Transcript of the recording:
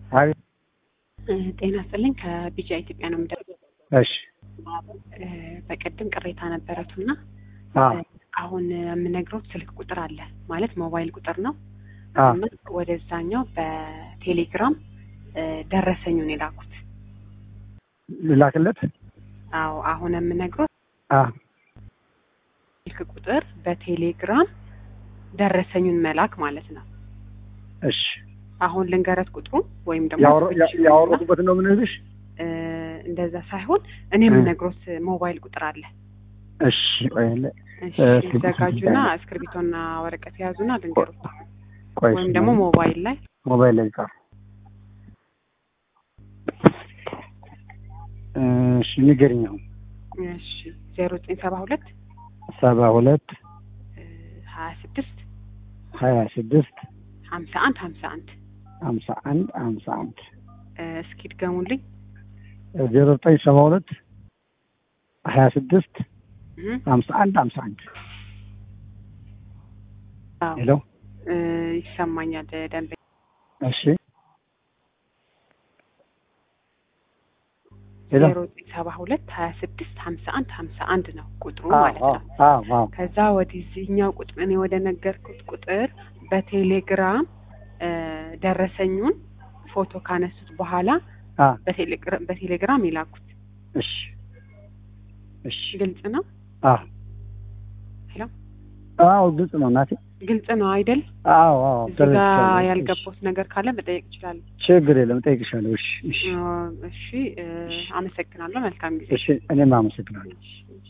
አቤት። ጤና ይስጥልኝ ከቢጃ ኢትዮጵያ ነው የምደ እሺ በቀደም ቅሬታ ነበረቱና አዎ አሁን የምነግረው ስልክ ቁጥር አለ ማለት ሞባይል ቁጥር ነው አዎ እና ወደዛኛው በቴሌግራም ደረሰኙን የላኩት። ልላክለት። አዎ አሁን የምነግረው አዎ ስልክ ቁጥር በቴሌግራም ደረሰኙን መላክ ማለት ነው። እሺ አሁን ልንገረት ቁጥሩ ወይም ደግሞ ያወራ- ያ- ያወረዱበት ነው የምንልሽ። እ፣ እንደዛ ሳይሆን እኔ የምነግሮት ሞባይል ቁጥር አለ። እሺ ቆይ ለ- እሺ እ፣ እስኪ ይዘጋጁና እስክሪብቶና ወረቀት የያዙና ልንገሩት ቆይ ወይም እሺ፣ ደግሞ ሞባይል ላይ ሞባይል ላይ ጻፍ። እሺ ንገሪኝ። አሁን እሺ ዜሮ ዘጠኝ ሰባ ሁለት ሰባ ሁለት ሀያ ስድስት ሀያ ስድስት ሀምሳ አንድ ሀምሳ አንድ ሀምሳ አንድ ሀምሳ አንድ እስኪ ድገሙልኝ። ዜሮ ዘጠኝ ሰባ ሁለት ሀያ ስድስት እህ፣ ሀምሳ አንድ ሀምሳ አንድ አዎ ሄሎ እ፣ ይሰማኛል ደንበኛ እሺ ሄሎ ዜሮ ዘጠኝ ሰባ ሁለት ሀያ ስድስት ሀምሳ አንድ ሀምሳ አንድ ነው ቁጥሩ አዎ ማለት አዎ ነው። አዎ አዎ ከዛ ወደዚህኛው ቁጥር እኔ ወደ ነገርኩት ቁጥር በቴሌግራም እ፣ ደረሰኙን ፎቶ ካነሱት በኋላ አዎ በቴሌግራ- በቴሌግራም የላኩት እሺ እሺ ግልጽ ነው። አዎ ሄሎ አዎ ግልጽ ነው እናቴ። ግልጽ ነው አይደል? አዎ አዎ እዚህ ጋ ተረድቻለሁ። ያልገባሁት ነገር ካለ መጠየቅ ይችላል። ችግር የለም እጠይቅሻለሁ። እሺ እሺ እሺ እ፣ አመሰግናለሁ። መልካም ጊዜ። እሺ እኔም አመሰግናለሁ። እሺ፣ እሺ።